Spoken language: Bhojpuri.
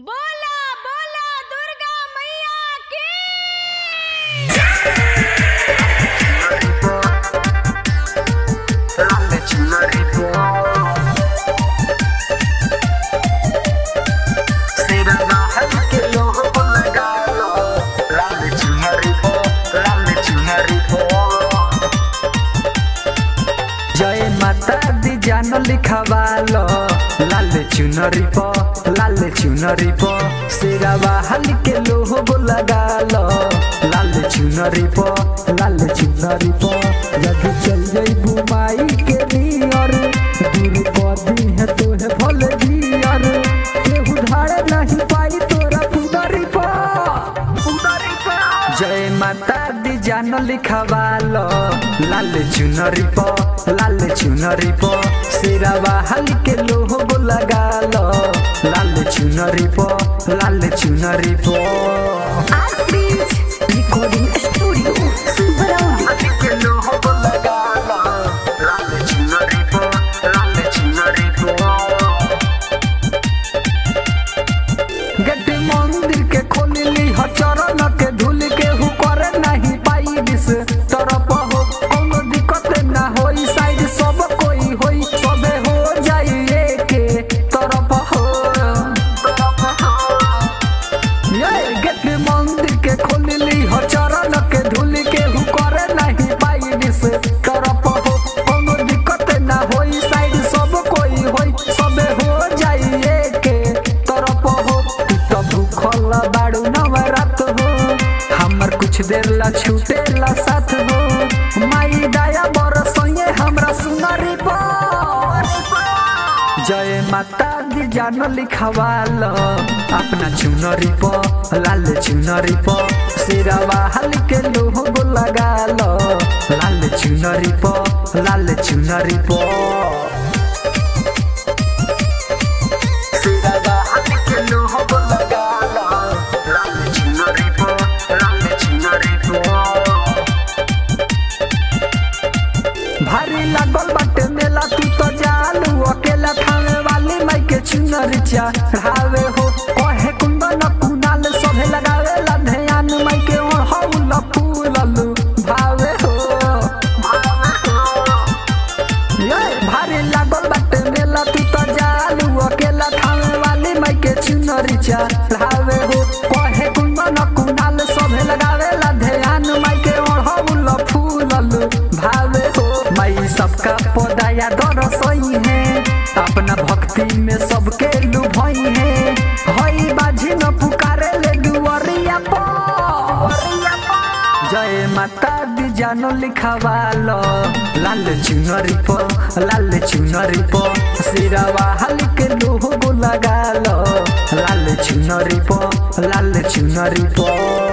बोला बोला दुर्गा मैया की जय माता दी जान लिखवालो लाल चुनरी प लाल चुनरी प सिरवा हल के लोहो लगालो लाल चुनरी प लाल चुनरी प जब चल जई बुमाई के नियर दूर पदी है तोहे भल दियर केहू धारे नहीं पाई तोरा पुदरी प पुदरी प जय माता दी जान लिखवालो लाल चुनरी प लाल चुनरी प सिरवा हल के लोहो लगालो लाल चुनरी प लाल चुनरी प Artist Recording Studio Brawley के लोहो लगालो लाल चुनरी प लाल चुनरी प गेट मंदिर के खोलली ह चरण के धूल के हु करे नहीं पाई दिस तरफ हो कोनो दिक्कत ना होई साइड सब कोई होई सबे हो जाई के तरफ हो ये गेट मंदिर के खोलली ह चरण के धूल के हु करे नहीं पाई दिस तरफ हो कोनो दिक्कत ना होई साइड सब कोई होई सबे हो जाई के तरफ हो तू तो भूखल बाड़ू नवरात हो हमर कुछ देर ला छूटे ला साथ हो माई दया बरसइए हमरा सुनरी पर जय माता दी जान लिखवाल अपना चुनरी प लाल चुनरी प सिरवा हल के लोहो लगाल लाल चुनरी प लाल चुनरी प सिरवा हल के लोहो लगाल लाल चुनरी प लाल चुनरी प भारी लागल बाटे मेला तू तो जालू अकेला खाने वाली माई के चुनर चढ़ावे हो कहे कुंदन कुनाल सभे लगावे ला ध्यान माई के ओढ़ौल फूललू भावे हो ये भारी लागल बाटे मेला तू तो जालू अकेला खाने वाली माई के चुनर चढ़ावे हो कहे कुंदन कुनाल सभे लगावे ला ध्यान माई के ओढ़ौल फूललू भावे हो माई सबका पदाया दरसई है अपना भक्ति में सबके लुभई है हई बाजी न पुकारे ले दुअरिया पर जय माता दी जानो लिखवालो लाल चुनरी प लाल चुनरी प सिरवा हल के लोहो लगालो लाल चुनरी प लाल चुनरी प